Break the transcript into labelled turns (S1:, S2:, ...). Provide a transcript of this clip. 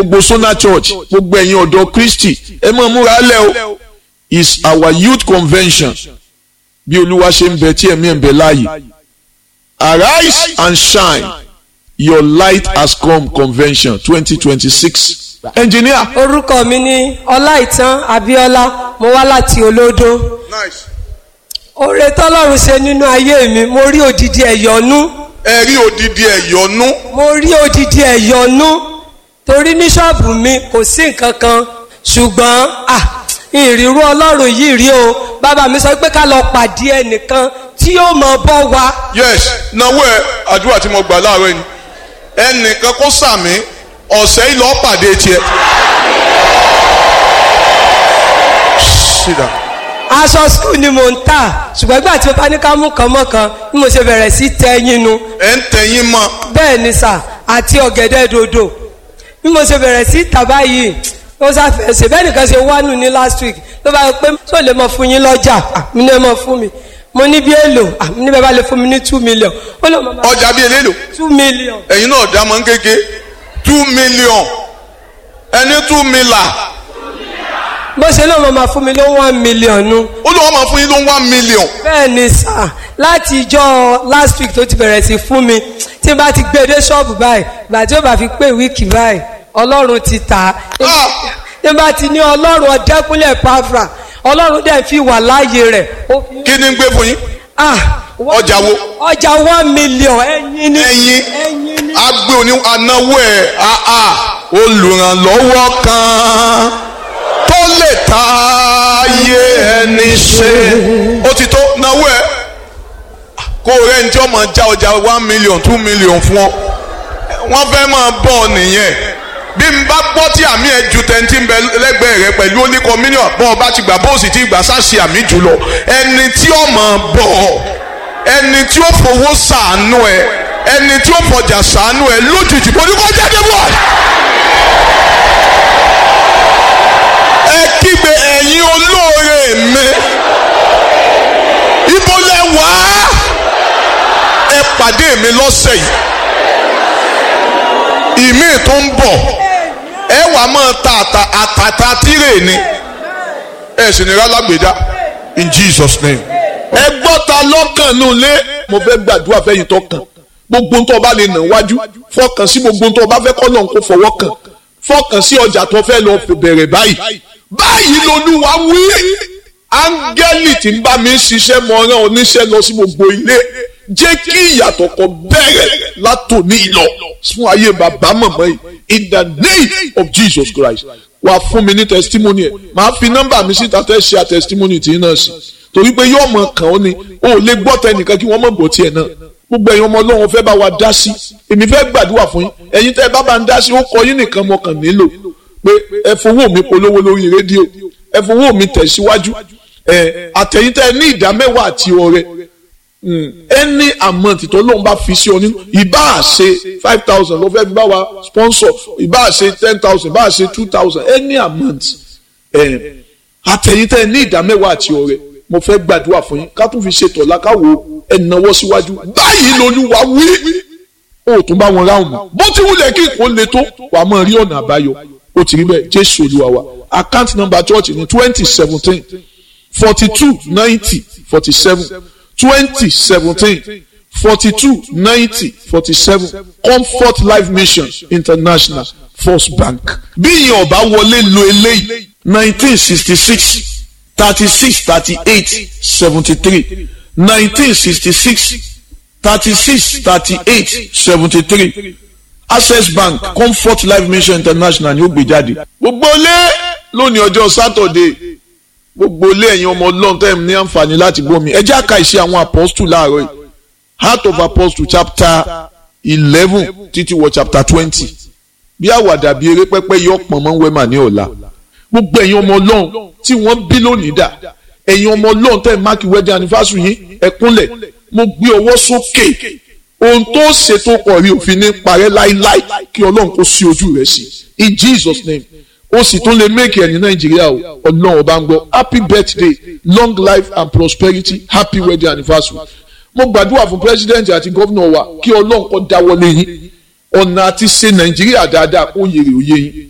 S1: gbogbo Sona Church gbogbo ẹ̀yin ọ̀dọ́ Kristi ẹ máa múra lẹ̀ o is our youth convention bí olúwa ṣe ń bẹ tí ẹ̀mí ẹ̀ ń bẹ láàyè arise and shine your light has come convention twenty twenty six engineer.
S2: orúkọ mi ní ọláìtàn abíọ́lá mo wá láti olódó
S1: nice.
S2: oore tọ́lọ́run ṣe nínú ayé mi mo rí odidi ẹ̀yọ́nú
S1: ẹ rí odidi ẹ̀yọ́nú.
S2: mo rí odidi ẹ̀yọ́nú torí ní ṣọ́ọ̀bù mi kò sí nǹkan kan ṣùgbọ́n ah ìrírú ọlọ́run yìí rí o bàbá mi sọ pé ká lọ pàdé ẹnìkan tí yóò mọ bọ́ wa
S1: yes náwó ẹ àdúrà tí mo gbà láàárọ̀ yìí ẹnìkan kó sàmì ọ̀sẹ̀ yìí lọ́ọ́ pàdé tiẹ̀. sídà.
S2: aṣọ skul ni mò ń tà ṣùgbọ́n ìgbà tí mo bá ní ká mú kan mọ́ kan bí mo ṣe bẹ̀rẹ̀ sí tẹ́yìn nu
S1: ẹ ń tẹ̀yìn mọ́
S2: bẹ́ẹ̀ ni sà àti ọ̀gẹ̀dẹ̀ dòdò bí mo ṣe bẹ̀rẹ̀ sí tà báyìí ó ṣàfẹ́ ṣe bẹ́ẹ̀ nìkan ṣe wá nù ní last week ló bá yọ pé tó lè mọ fún yín lọ́jà Ah, mi ní ẹ mọ fún mi mo ní bí èlò Ah, mi ní bẹ́ẹ̀ bá lè fún mi ní two million ó lè mọ
S1: ọjà bíi eléèlò
S2: two million
S1: ẹ̀yin náà dá mọ́ kéke two million ẹni two mila
S2: bó ṣe náà mo máa fún mi ló one million nu
S1: ó lọ́wọ́ máa fún yín ló one million
S2: bẹ́ẹ̀ ni sà láti ìjọ last week tó ti bẹ̀rẹ̀ sí fún mi tí n bá ti gbé dé ṣọ́ọ̀bù báyìí ìgbà tí ó bá fi pé wíìkì báyìí ọlọ́run ti tà á
S1: Ah!
S2: tí n bá ti ní ọlọ́run ọ̀dẹ́kúnlẹ̀ pàfà ọlọ́run dẹ̀ fi wà láàyè rẹ̀ ó fi
S1: kí ni ń gbé fún yín
S2: ah
S1: ọjà wo
S2: ọjà one million ẹyin ni
S1: ẹ̀yin
S2: ẹyin ni
S1: agbe òní anáwó ẹ̀ àà olùrànlọ́wọ́ kan tó lè ta ayé ẹni ṣe ó ti tó náwó ẹ̀ kó o rẹ́ ní tí ó máa já ọjà one million two million fún ọ wọ́n fẹ́ máa bọ̀ ọ nìyẹn bí n bá gbọ́ tí àmì ẹ̀ ju tẹ̀ntì ń bẹ lẹ́gbẹ̀ẹ́ rẹ pẹ̀lú oníkọ mílíọ̀n bọ́ ọ bá ti gbà bóòsì tí ìgbà sáṣì àmì jù lọ ẹni tí ó máa bọ̀ ọ ẹni tí ó fowó sàánú ẹ ẹni tí ó fọjà sàánú ẹ lójijì kò ní kó jáde bọ̀. ẹ kígbe ẹ̀yin olóore mi ibo lẹ wá ẹ pàdé mi lọ́sẹ̀ yìí ìmí tó ń bọ̀ ẹ wàá máa ta àtà àtàtà tírè ni ẹ sì ní rálágbèdá in Jesus name. ẹ gbọ́ ta lọ́kàn nù lé mo fẹ́ gbàdúrà fẹ́yìn tó kàn gbogbo ń tó bá lè nà wájú fọkàn sí gbogbo ń tó bá fẹ́ kọ́ náà kó fọwọ́ kàn fọkàn sí ọjà tó fẹ́ lọ bẹ̀rẹ̀ báyìí báyìí lolúwa wí áńgẹ́lì tí ń bá mi ṣiṣẹ́ mọ ọ̀ràn oníṣẹ́ lọ sí gbogbo ilé jẹ́ kí ìyàtọ̀ kan bẹ̀rẹ̀ látòní lọ fún ayé bàbá màmá yìí in the name of Jesus Christ wà fún mi ní testimony ẹ̀ màá fi nọ́mbà mi síta tẹ́ ṣe testimony tí náà sí torí pé yóò mọ kàn ó ni o ò lè gbọ́ tẹnìkan kí wọ́n mọ̀ gbọ́ tiẹ̀ náà gbogbo ẹ̀yin ọmọ ọlọ́run fẹ́ bá wa dá sí èmi fẹ́ gbàdúrà fún yín ẹ̀yin tẹ́ ẹ bá bá ń dá sí ó kọ yín nìkan mo kàn nílò pé ẹ fowó mi polówó lórí rédíò ẹ fowó mi tẹ̀síwájú ẹ àtẹ̀yìn tẹ́ ẹ ní ìdá mẹ́wàá àti ọrẹ ẹni àmọ́ǹtì tó lóun bá fi sí ọ nínú ìbá ṣe five thousand ló fẹ́ fi bá wa sponsor ìbá ṣe ten thousand ìbá ṣe two thousand ẹni àmọ́ǹtì àtẹ̀yìn tẹ́ ẹ ní ìdá mẹ́wàá àti ọrẹ mo fẹ́ gbàdúrà fún yín ká tún fi ṣètò lákàwọ́ ẹ̀nàwó síwájú báyìí lolúwa wí ó tún bá wọn ráhùn mọ́ bó ti wulẹ̀ kí kò le tó wà á mọ̀ rí ọ̀nà àbáyọ ó ti rí bẹ́ẹ̀ jésù olúwa wa account number church ní twenty seventeen forty two ninety forty seven twenty seventeen forty two ninety forty seven comfort life mission international first bank bí ìyẹn ọba wọlé lo eléyìí nineteen sixty six thirty-six thirty-eight seventy-three nineteen sixty-six thirty-six thirty-eight seventy-three access bank comfort life mission international ni ó gbé jáde. gbogbo ilé lónìí ọjọ́ sátọ̀dé gbogbo ilé ẹ̀yin ọmọ ọlọ́run tẹ́ ẹ̀ ní àǹfààní láti gbọ́ mi ẹ jẹ́ àka ìṣe àwọn apọ́stù láàárọ̀ yìí heart of apostle chapter eleven títí wọ chapter twenty bí àwàdà bí eré pẹ́pẹ́ yọ pọ̀n mọ́ wẹ́mà ní ọ̀la gbogbo ẹ̀yin ọmọ ọlọ́run tí wọ́n bí lónìí dà ẹ̀yin ọmọ ọlọ́run tẹ́ ẹ̀ máàkì wedding anniversary yín ẹ kúnlẹ̀ mo gbé ọwọ́ sókè ohun tó ṣètò pọ̀ rí òfin ní parẹ́ láíláí kí ọlọ́run kó sí ojú rẹ̀ sí in Jesus name ó sì tún lè make ẹ̀ ní nàìjíríà o ọlọ́run ọba ń gbọ́ happy birthday long life and prosperity happy wedding anniversary mo gbàdúrà fún president àti gómìnà wa kí ọlọ́run kó dáwọ́lé yín ọ̀nà àti ṣe nàìjíríà dáadáa kó yèrè òye yín